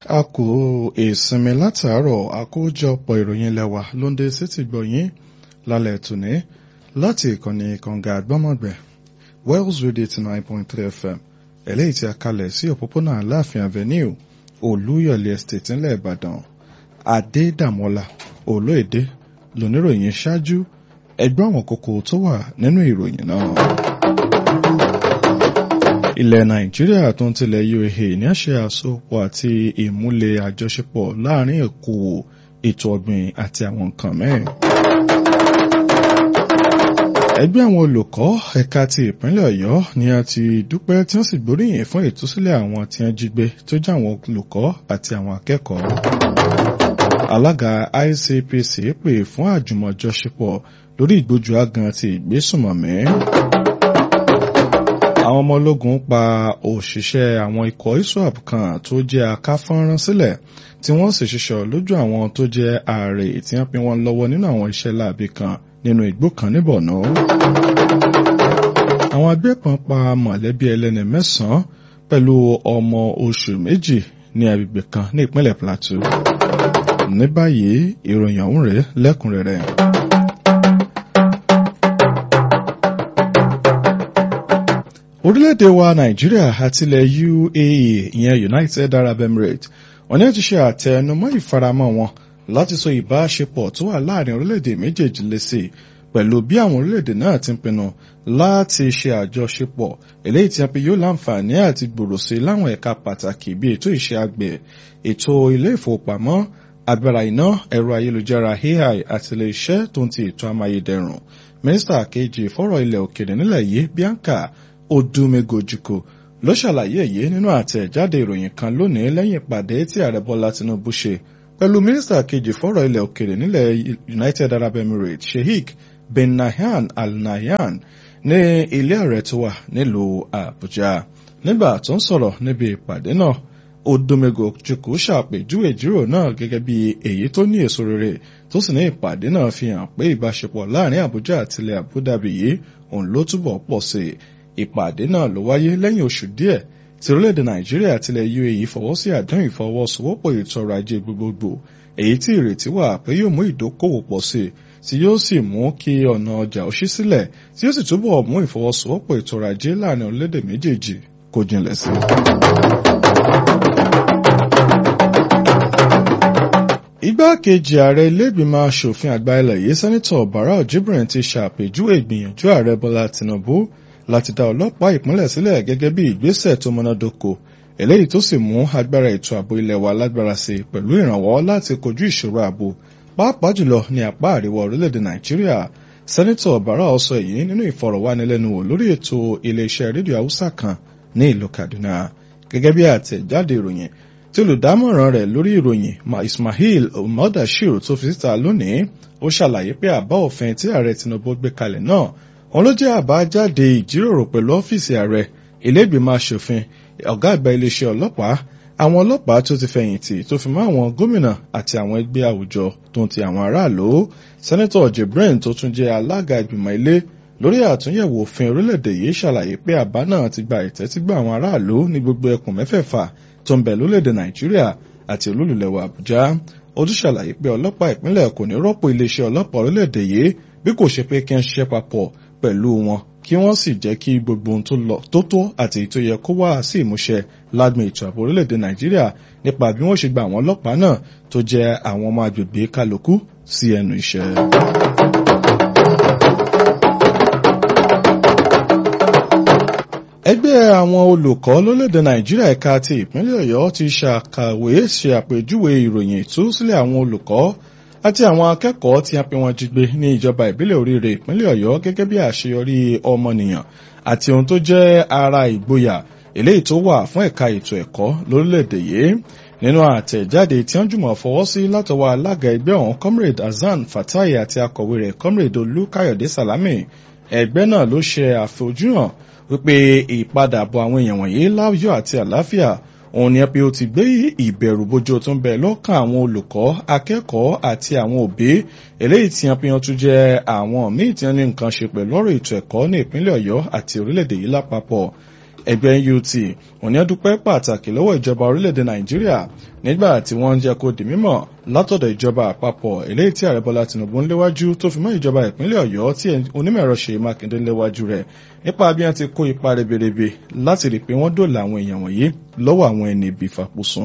a kò ìsinmi látàárọ̀ àkójọpọ̀ ìròyìn lẹ́wà ló ń dé sétí gbọ̀yìn lálẹ́ tòní láti ìkànnì kànga àgbọ́mọ̀gbẹ̀ Wells Radio eighty nine point three FM eléyìí tí a kalẹ̀ sí òpópónà Aláàfin Avenue Olúyọ̀lé Estate ńlẹ̀ Ìbàdàn Adédàmọ́lá Olóèdè lóníròyìn ṣáájú ẹgbẹ́ àwọn kókó tó wà nínú ìròyìn náà ilẹ̀ nàìjíríà tó ń tilẹ̀ UAE ní àṣẹ àsopọ̀ àti ìmúlẹ̀ àjọṣepọ̀ láàrin èkó ètò ọ̀gbìn àti àwọn nǹkan mẹ́rin. ẹgbẹ́ àwọn olùkọ́ ẹ̀ka ti ìpínlẹ̀ ọ̀yọ́ ni a ti dúpẹ́ tí wọ́n sì gbóríyìn fún ìtúsílẹ̀ àwọn tí wọ́n jí gbé tó jẹ́ àwọn olùkọ́ àti àwọn akẹ́kọ̀ọ́. alága ICPC pè fún àjùmọ̀jọṣepọ̀ lórí ìgbójú agan àti ìgbésùnmọ̀mí àwọn ọmọ ológun pa òṣìṣẹ́ àwọn ikọ̀ ISWAP kan tó jẹ́ akáfọ́nrán sílẹ̀ tí wọ́n sì ṣiṣọ́ lójú àwọn tó jẹ́ ààrẹ tí wọ́n pín wọn lọ́wọ́ nínú àwọn iṣẹ́ láabi kan nínú igbó kan ní Borno. àwọn agbébọn pa mọ̀lẹ́bí ẹlẹ́ni mẹ́sàn-án pẹ̀lú ọmọ oṣù méjì ní agbègbè kan ní ìpínlẹ̀ Plateau. ní báyìí ìròyìn ọ̀hún rèé lẹ́kùnrẹ́rẹ́. orílẹ̀-èdè wa nàìjíríà àti ilẹ̀ UAE ìyẹn United Arab Emirates wọ́n ní ti ṣe àtẹnumọ́ ìfaramọ́ wọn láti so ìbáṣepọ̀ tó wà láàrin orílẹ̀-èdè méjèèjì lẹ́sẹ̀ pẹ̀lú bí àwọn orílẹ̀-èdè náà ti ń pinnu láti ṣe àjọṣepọ̀ eléyìí tí a pe yóò láǹfààní àti gbòòrò sí láwọn ẹ̀ka pàtàkì bíi ètò ìṣe àgbẹ̀ ètò ilé ìfowópamọ́ agbára iná ẹ̀rọ ayélujára AI àti ilé iṣẹ́ tó ń ti ètò amáyédẹrùn mínísítà kejì fọ́rọ̀ ilẹ̀ òkèèrè nílẹ̀ yìí Bianca Odumegojiko ló ṣàlàyé èyí nínú àtẹ̀jáde ìròyìn kan lónìí lẹ́yìn ìpàdé tí ààrẹ Bọ́lá Tinubu ṣe pẹ̀lú mínísítà kejì fọ́rọ̀ ilẹ̀ òkèrè nílẹ̀ United Arab Emirates Sheikh bin Nahyan Al Nahyan ní ilé ààrẹ tó wà nílùú Àbújá nígbà tó ń sọ̀rọ̀ níbi ìpàdé náà Odumegojiko ṣàpèjúwe ìjíròrò náà gẹ́gẹ́ bí èyí tó ní èso rere tó sì ní ìpàdé náà fi hàn pé ìbáṣepọ̀ láàrin Àbújá àti ilẹ̀ Abu Dhabi yìí òun ló túbọ̀ pọ̀ sí i ìpàdé náà ló wáyé lẹ́yìn oṣù díẹ̀ tí orílẹ̀-èdè nàìjíríà àti ilẹ̀ UAE fọwọ́ sí àdéhùn ìfọwọ́sowọ́pọ̀ ètò ọrọ̀ ajé gbogbogbò èyí tí ìrètí wà pé yóò mú ìdókòwò pọ̀ sí i tí yóò sì mú kí ọ̀nà ọjà ó ṣí sílẹ̀ tí yóò sì túbọ̀ mú ìfọwọ́sowọ́pọ̀ ètò ọrọ̀ ajé láàrin orílẹ̀-èdè méjèèjì kó jinlẹ̀ sí i. igbákejì ààrẹ ilé-ìgbìmọ̀ asòfin àgbà ilẹ̀ yìí sẹ́nitọ̀ Barau Jibrin ti ṣàpèjúwe ìgbìyànjú ààrẹ Bọ́lá Tinubu láti dá ọlọ́pàá ìpínlẹ̀ sílẹ̀ gẹ́gẹ́ bí ìgbésẹ̀ tó múnádóko eléyìí tó sì mú agbára ètò ààbò ilẹ̀ wa lágbára sí i pẹ̀lú ìrànwọ́ láti kojú ìṣòro ààbò pàápàá jùlọ ní apá àríwá orílẹ̀-èdè Nàìjíríà sẹ́nitọ̀ Barau sọ èyí nínú ìfọ̀rọ̀wánilẹ́nuwò lórí ètò iléeṣẹ́ rédíò Haúsá kan ní ìlú Kaduna gẹ́gẹ́ bí àtẹ̀jáde ìròyìn tí olùdámọ̀ràn rẹ̀ lórí ìròyìn Ismail Modashir tó fi síta lónìí ó ṣàlàyé pé àbá òfin tí ààrẹ Tinubu gbé kalẹ̀ náà òun ló jẹ́ àbájáde ìjíròrò pẹ̀lú ọ́fíìsì ààrẹ ilé-ìgbìmọ̀ asòfin ọ̀gá àgbà iléeṣẹ́ ọlọ́pàá àwọn ọlọ́pàá tó ti fẹ̀yìntì tó fi mọ́ àwọn gómìnà àti àwọn ẹgbẹ́ àwùjọ tó ń ti àwọn aráàlú sẹ́nẹ́tọ̀ Jibrin tó tún jẹ́ alága ìgbìmọ̀ ilé lórí àtúnyẹ̀wò òfin orílẹ̀-èdè yìí ṣàlàyé pé àbá náà ti gba ìtẹ́tígbà àwọn aráàlú ní gbogbo ẹkùn mẹ́fẹ̀ẹ̀fà tó ń bẹ lórílẹ̀-èdè Nàìjíríà àti olúlulẹ̀wà Àbújá ó tún ṣàlàyé pé ọlọ́pàá ìpínlẹ̀ kò ní rọ́pò iléeṣẹ́ ọlọ́pàá orílẹ̀-èdè yìí bí kò ṣe pé kí wọ́n ṣiṣẹ́ papọ̀ pẹ̀lú wọn kí wọ́n sì jẹ́ kí gbogbo ohun tó lọ tó tó àti èyí tó yẹ kó wá sí ìmúṣẹ lágbọn ètò ààbò orílẹ̀-èdè Nàìjíríà nípa bí wọ́n ṣe gba àwọn ọlọ́pàá náà tó jẹ́ àwọn ọmọ agbègbè kálukú sí ẹnu iṣẹ́. ẹgbẹ́ àwọn olùkọ́ lórílẹ̀-èdè Nàìjíríà ẹ̀ka ti ìpínlẹ̀ Ọ̀yọ́ ti ṣàkàwé ṣe àpèjúwe ìròyìn ìtúsílẹ̀ àwọn olùkọ́ àti àwọn akẹ́kọ̀ọ́ tí a pè wọ́n jí gbé ní ìjọba ìbílẹ̀ oríire ìpínlẹ̀ Ọ̀yọ́ gẹ́gẹ́ bí àṣeyọrí ọmọnìyàn àti ohun tó jẹ́ ara ìgboyà eléyìí tó wà fún ẹ̀ka ètò ẹ̀kọ́ lórílẹ̀‐èdè yìí nínú àtẹ̀jáde tí wọ́n jùmọ̀ fọwọ́ sí látọwọ́ alága ẹgbẹ́ ọ̀hún comrade Hasan Fatai àti akọ̀wé rẹ̀ comrade Olúkáyọ̀dé Salami ẹgbẹ́ náà ló ṣe àfojúhàn wípé ìpadàbọ̀ àwọn èèyàn wọ̀nyí láyọ̀ àti àlàáfíà òun ni pé ó ti gbé ìbẹ̀rù bójú tó ń bẹ lọ́kàn àwọn olùkọ́ akẹ́kọ̀ọ́ àti àwọn òbí eléyìí tí wọ́n fi hàn tún jẹ́ àwọn míì tí wọ́n ní nǹkan ṣe pẹ̀lú ọ̀rọ̀ ètò ẹ̀kọ́ ní ìpínlẹ̀ Ọ̀yọ́ àti orílẹ̀-èdè yìí lápapọ̀ ẹgbẹ́ NUT òní dúpẹ́ pàtàkì lọ́wọ́ ìjọba orílẹ̀-èdè Nàìjíríà nígbà tí wọ́n ń jẹ́ kó di mímọ̀ látọ̀dọ̀ ìjọba àpapọ̀ eléyìí tí ààrẹ Bọ́lá Tinubu ń léwájú tó fi mọ́ ìjọba ìpínlẹ̀ Ọ̀yọ́ tí onímọ̀ ẹ̀rọ Ṣèyí Mákindé ń léwájú rẹ̀ nípa bí wọ́n ti kó ipa ribiribi láti rí i pé wọ́n dòòlà àwọn èèyàn wọ̀nyí lọ́wọ́ àwọn ẹni ibi ìfàpùsùn.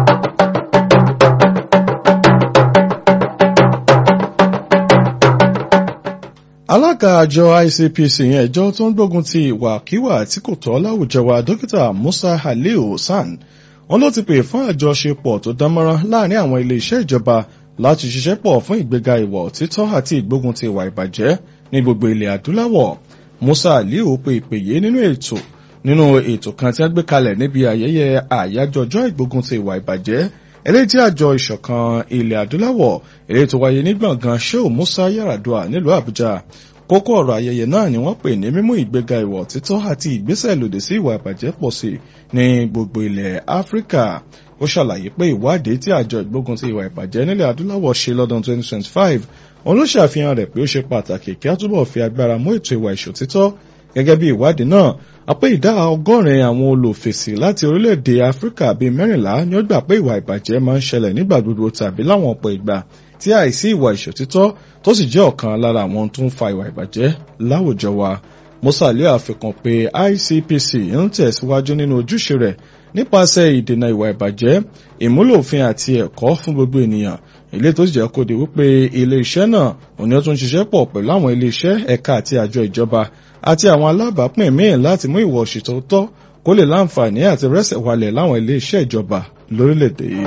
alága àjọ ICPC yẹn ẹjọ́ tó ń gbógun ti ìwàkiwà tí kò tọ́ láwùjọ wa dókítà Musa Haliu San wọn ló ti pè fún àjọṣepọ̀ tó dánmọ́rán láàrin àwọn ilé-iṣẹ́ ìjọba láti ṣiṣẹ́ pọ̀ fún ìgbéga ìwà òtítọ́ àti ìgbógun ti ìwà ìbàjẹ́ ní gbogbo ilẹ̀ adúláwọ̀ Musa Haliu pe ìpè yìí nínú ètò nínú ètò kan tí wọ́n gbé kalẹ̀ níbi ayẹyẹ àyájọ́ ọjọ́ ìgbógun ti ìwà ìbàjẹ́ eléyìí tí àjọ ìṣọ̀kan ilẹ̀ adúláwọ̀ eléyìí tó wáyé ní gbọ̀ngàn Shehu Musa Yaradua nílùú Àbújá kókó ọ̀rọ̀ ayẹyẹ náà ni wọ́n pè ní mímú ìgbéga ìwà òtítọ́ àti ìgbésẹ̀ lòdì sí ìwà ìbàjẹ́ pọ̀ sí ní gbogbo ilẹ̀ Áfíríkà ó ṣàlàyé pé ìwádìí tí àjọ ìgbógun ti ìwà ìbàjẹ́ nílẹ̀ adúláwọ̀ ṣe lọ́dún 2025 òun ló ṣàfihàn rẹ̀ pé ó ṣe pàtàkì kí á túbọ̀ fi agbára mú ètò ìwà ìṣòtítọ́ gẹ́gẹ́ bí ìwádìí náà àpé ìdá ọgọ́rin àwọn olùfèsì láti orílẹ̀-èdè Áfíríkà bíi mẹ́rìnlá ni ó gbà pé ìwà ìbàjẹ́ máa ń ṣẹlẹ̀ nígbà gbogbo tàbí láwọn ọ̀pọ̀ ìgbà tí àìsí ìwà ìṣòtítọ́ tó sì jẹ́ ọ̀kan lára àwọn tó ń fa ìwà ìbàjẹ́ láwùjọ wa Musa Aliu àfikún pé ICPC ń tẹ̀síwájú nínú ojúṣe rẹ̀ nípasẹ̀ ìdènà ìwà ìbàjẹ́ ìmúlò òfin àti ẹ̀kọ́ fún gbogbo ènìyàn ilé tó sì jẹ́ kó di wípé ilé iṣẹ́ náà òní ó tún ṣiṣẹ́ pọ̀ pẹ̀lú àwọn ilé iṣẹ́ ẹ̀ka àti àjọ ìjọba àti àwọn alábàápín míì láti mú ìwà òṣìṣẹ́ kó lè láǹfààní àti rẹ́sẹ̀ walẹ̀ láwọn ilé iṣẹ́ ìjọba lórílẹ̀‐èdè yìí.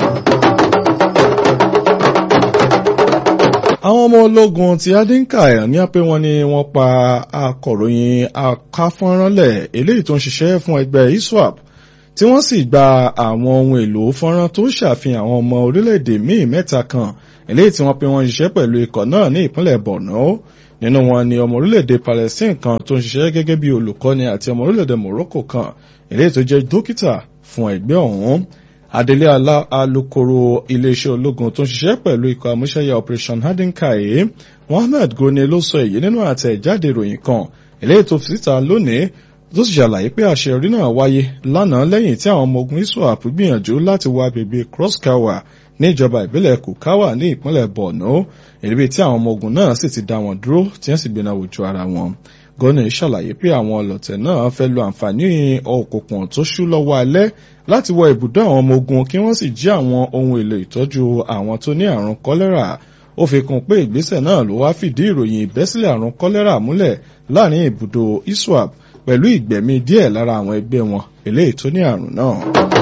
àwọn ọmọ ológun ti adinka ní apẹ́ wọn ni wọ́n pa akọ̀ròyìn akáfọ́nránlẹ̀ eléyìí tó ń ṣiṣẹ́ fún ẹgbẹ́ ISWAP tí wọ́n sì gba àwọn ohun èlò fọ́nrán tó ṣàfihàn àwọn ọmọ orílẹ̀-èdè míì mẹ́ta kan eléyìí tí wọ́n pe wọ́n ṣiṣẹ́ pẹ̀lú ikọ̀ náà ní ìpínlẹ̀ Borno nínú wọn ni ọmọ orílẹ̀-èdè Palestine kan tó ń ṣiṣẹ́ gẹ́gẹ́ bí olùkọ́ni àti ọmọ orílẹ̀-èdè Morocco kan eléyìí tó jẹ́ dókítà fún ẹgbẹ́ ọ̀hún adelé alukoro iléeṣẹ́ ológun tó ń ṣiṣẹ́ pẹ̀lú ikọ̀ àmúṣẹ́yà Operation Hadinkai Mohammed Goni ló sọ èyí nínú àtẹ̀jáde ìròyìn kan eléyìí tó fi síta lónìí tó sì ṣàlàyé pé àṣeyọrí náà wáyé lánàá lẹ́yìn tí àwọn ọmọ ogun ISWAP gbìyànjú láti wọ agbègbè Cross-Kawa ní ìjọba ìbílẹ̀ Kukawa ní ìpínlẹ̀ Borno èlébi tí àwọn ọmọ ogun náà sì ti dá wọn dúró tí wọ́n sì gbéná wojú ara wọn. Gọ́nà ṣàlàyé pé àwọn ọlọ̀tẹ̀ náà fẹ́ lo àǹfààní òkùnkùn tó ṣú lọ́wọ́ alẹ́ láti wọ ibùdó àwọn ọmọ ogun kí wọ́n sì jí àwọn ohun èlò ìtọ́jú àwọn tó ní àrùn kọ́lẹ́rà ó fi kún pé ìgbésẹ̀ náà ló wá fìdí ìròyìn ìbẹ́sílẹ̀ àrùn kọ́lẹ́rà múlẹ̀ láàrin ibùdó ISWAP pẹ̀lú ìgbẹ̀mí díẹ̀ lára àwọn ẹgbẹ́ wọn eléyìí tó ní àrùn náà.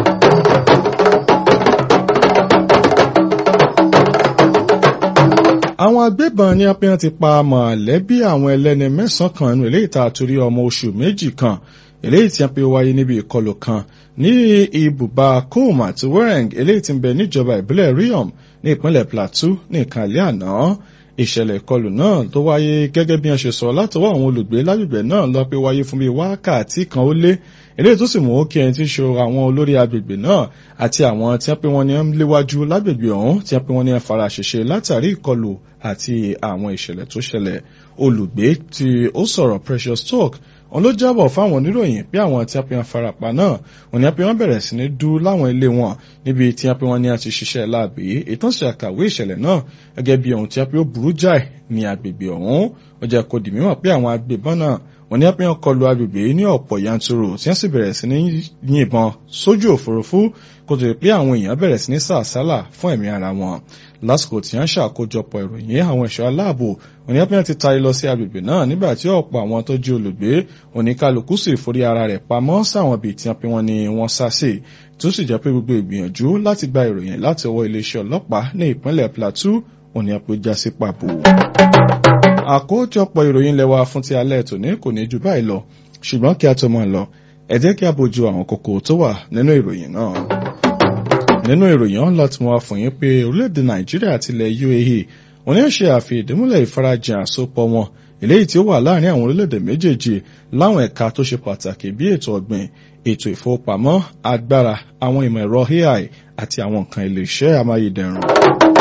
àwọn agbébọn ní apẹ́yàn ti pa mọ̀lẹ́bí àwọn ẹlẹ́ni mẹ́sàn-án kan nínú eléyìí tá a torí ọmọ oṣù méjì kan eléyìí tí a pe wáyé níbi ìkọlù kan ní ibùba com àti wereng eléyìí tí ń bẹ níjọba ìbílẹ̀ riom ní ìpínlẹ̀ plateau ní ìkàlẹ́ àná ìṣẹ̀lẹ̀ ìkọlù náà tó wáyé gẹ́gẹ́ bí wọ́n ṣe sọ látọwọ́ àwọn olùgbé lágbègbè náà lọ pé wáyé fún bíi wákàtí kan ó lé eléyìí tó sì mú kí ẹni tí ń ṣe àwọn olórí agbègbè náà àti àwọn tí wọ́n pé wọ́n ní ń léwájú lágbègbè ọ̀hún tí wọ́n pé wọ́n ní ń fara ṣèṣe látàrí ìkọlù àti àwọn ìṣẹ̀lẹ̀ tó ṣẹlẹ̀ olùgbé tí ó sọ̀rọ̀ Precious Talk òun ló jábọ̀ fáwọn oníròyìn pé àwọn tí a pe wọn farapa náà òun ni a pe wọn bẹ̀rẹ̀ sí ní dú láwọn ilé wọn níbi tí a pe wọn ní a ti ṣiṣẹ́ láàbì ìtàn ṣe àkàwé ìṣẹ̀lẹ̀ náà gẹ́gẹ́ bí ohun tí a pe ó burú jáì ní agbègbè ọ̀hún ó jẹ́ kó di mímọ̀ pé àwọn agbébọn náà wọ́n ní a pe wọn kọlu agbègbè ní ọ̀pọ̀ yanturu tí wọ́n sì bẹ̀rẹ̀ sí ní yìnbọn sójú òfurufú kó tó di pé àwọn èèyàn bẹ̀rẹ̀ sí ní sàásálà fún ẹ̀mí ara wọn lásìkò tí wọ́n ṣàkójọpọ̀ ìròyìn àwọn ẹ̀ṣọ́ aláàbò òní apẹ́yàn ti taari lọ sí agbègbè náà nígbà tí ọ̀pọ̀ àwọn tó jí olùgbé oníkálukú sì forí ara rẹ̀ pamọ́ sáwọn ibi tí wọ́n pe wọn ni wọ́n sá sí tó sì jẹ́ pé gbogbo ìgbìyànjú láti gba ìròyìn láti ọwọ́ iléeṣẹ́ ọlọ́pàá ní ìpínlẹ̀ Plateau òní apẹ́já sí pàbó. àkójọpọ̀ ìròyìn lẹ́wà fún ti alẹ́ tòní kò ní ju báyìí lọ ṣùgbọ́n kí a tó mọ̀ lọ ẹ jẹ́ kí a bójú àwọn kókó tó wà nínú ìròyìn náà nínú ìròyìn ọ̀hún láti mú wa fún yín pé orílẹ̀-èdè nàìjíríà àti ilẹ̀ UAE wọ́n ní ṣe àfihìdímúlẹ̀ ìfarajìn àsopọ̀ wọn eléyìí tí ó wà láàrin àwọn orílẹ̀-èdè méjèèjì láwọn ẹ̀ka tó ṣe pàtàkì bí ètò ọ̀gbìn ètò ìfowópamọ́ agbára àwọn ìmọ̀ ẹ̀rọ AI àti àwọn nǹkan ilé iṣẹ́ amáyédẹrùn.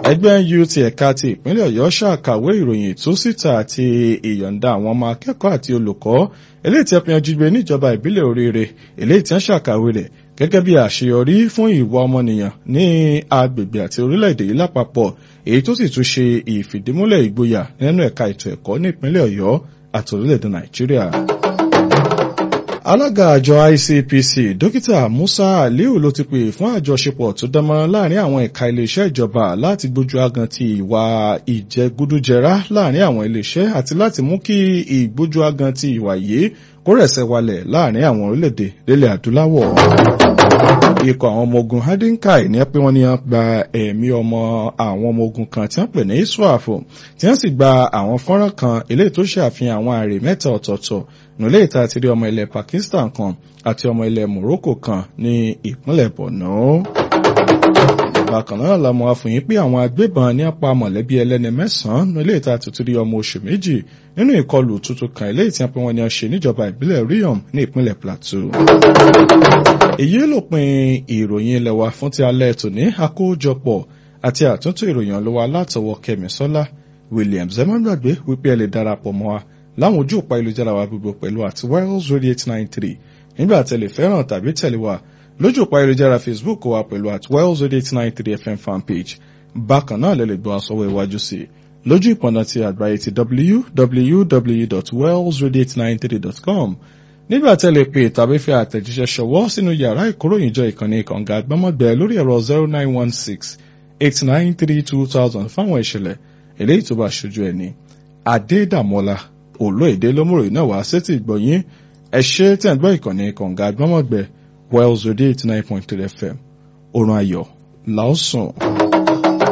ẹgbẹ́ NUT ẹ̀ka ti ìpínlẹ̀ Ọ̀yọ́ ṣàkàwé ìròyìn tó síta àti ìyọ̀ǹda àwọn ọmọ akẹ́kọ̀ọ́ àti olùkọ́ eléyìí tí a fi yanjú gbé níjọba ìbílẹ̀ oríire eléyìí tí wọ́n ṣàkàwé rẹ̀ gẹ́gẹ́ bí àṣeyọrí fún ìwà ọmọnìyàn ní agbègbè àti orílẹ̀-èdè yìí lápapọ̀ èyí tó sì tún ṣe ìfìdímúlẹ̀ ìgboyà nínú ẹ̀ka ètò ẹ̀kọ́ ní ìpínlẹ̀ Ọ̀yọ́ àti orílẹ̀-èdè Nàìjíríà alága àjọ ICPC dókítà Musa Aliu ló ti pè fún àjọṣepọ̀ tó dánmọ́ láàrin àwọn ẹ̀ka iléeṣẹ́ ìjọba láti gbójú agan ti ìwà ìjẹgúdújẹrá láàrin àwọn iléeṣẹ́ àti láti mú kí ìgbójú agan ti ìwà yìí kó rẹ̀sẹ̀ walẹ̀ láàrin àwọn orílẹ̀-èdè lélẹ̀ adúláwọ̀ ikọ̀ àwọn ọmọ ogun hadinkai ní pé wọ́n ní wọ́n gba ẹ̀mí ọmọ àwọn ọmọ ogun kan tí wọ́n pè ní iswaf tí wọ́n sì gba àwọn fọ́nrán kan eléyìí tó ṣàfihàn àwọn àrè mẹ́ta ọ̀tọ̀ọ̀tọ̀ nílé ìta àti rí ọmọ ilẹ̀ Pakistan kan àti ọmọ ilẹ̀ Morocco kan ní ìpínlẹ̀ Borno. bákan náà la mọ̀ àfòyín pé àwọn agbébọn ní apá mọ̀lẹ́bí ẹlẹ́ni mẹ́sàn-án nílé ìta tuntun rí ọmọ oṣù méjì nínú ìkọlù tuntun kan eléyìí tí wọ́n pè wọ́n ní ọ̀ṣẹ́ níjọba ìbílẹ̀ Riom ní ìpínlẹ̀ Plateau. èyí ló pin ìròyìn ilẹ̀ wa fún ti alẹ́ tòní àkójọpọ̀ àti àtúntò ìròyìn ọlọ́wọ́ látọwọ́ Kẹ́misọ́lá Williams ẹ má gbàgbé wípé ẹ lè darapọ̀ mọ́ wa láwọn ojú òpá ìlújára wa gbogbo pẹ̀lú àti Wales Radio eight nine three nígbà tẹ̀lé fẹ́ràn tàbí tẹ̀lé wa lójú òpá ìlújára Facebook wa pẹ̀lú àti Wales Radio eight nine three FM fanpage bákan náà lè lè gbọ́ àsọwọ́ iwájú sí i lójú ìpọ̀nà ti àgbáyé ti www.walesradio893.com nígbà tẹ̀lé pé tàbí fi àtẹ̀jíṣẹ́ ṣọwọ́ sínú yàrá ìkóròyìnjọ ìkànnì ìkànga àgbọ́mọ̀gbẹ́ lórí ẹ̀rọ zero nine one six eight nine three two thousand fáwọn ìṣẹ̀lẹ̀ eléyìí tó bá ṣojú ẹni Adédàmọ́lá olóèdè lómúròyìn náà wá sétí ìgbọ̀nyín ẹ ṣe tẹ̀ ń gbọ́ ìkànnì kànga gbọ́mọ̀gbẹ́ Wells Radio eighty nine point three FM òrùn ayọ̀ làásùn.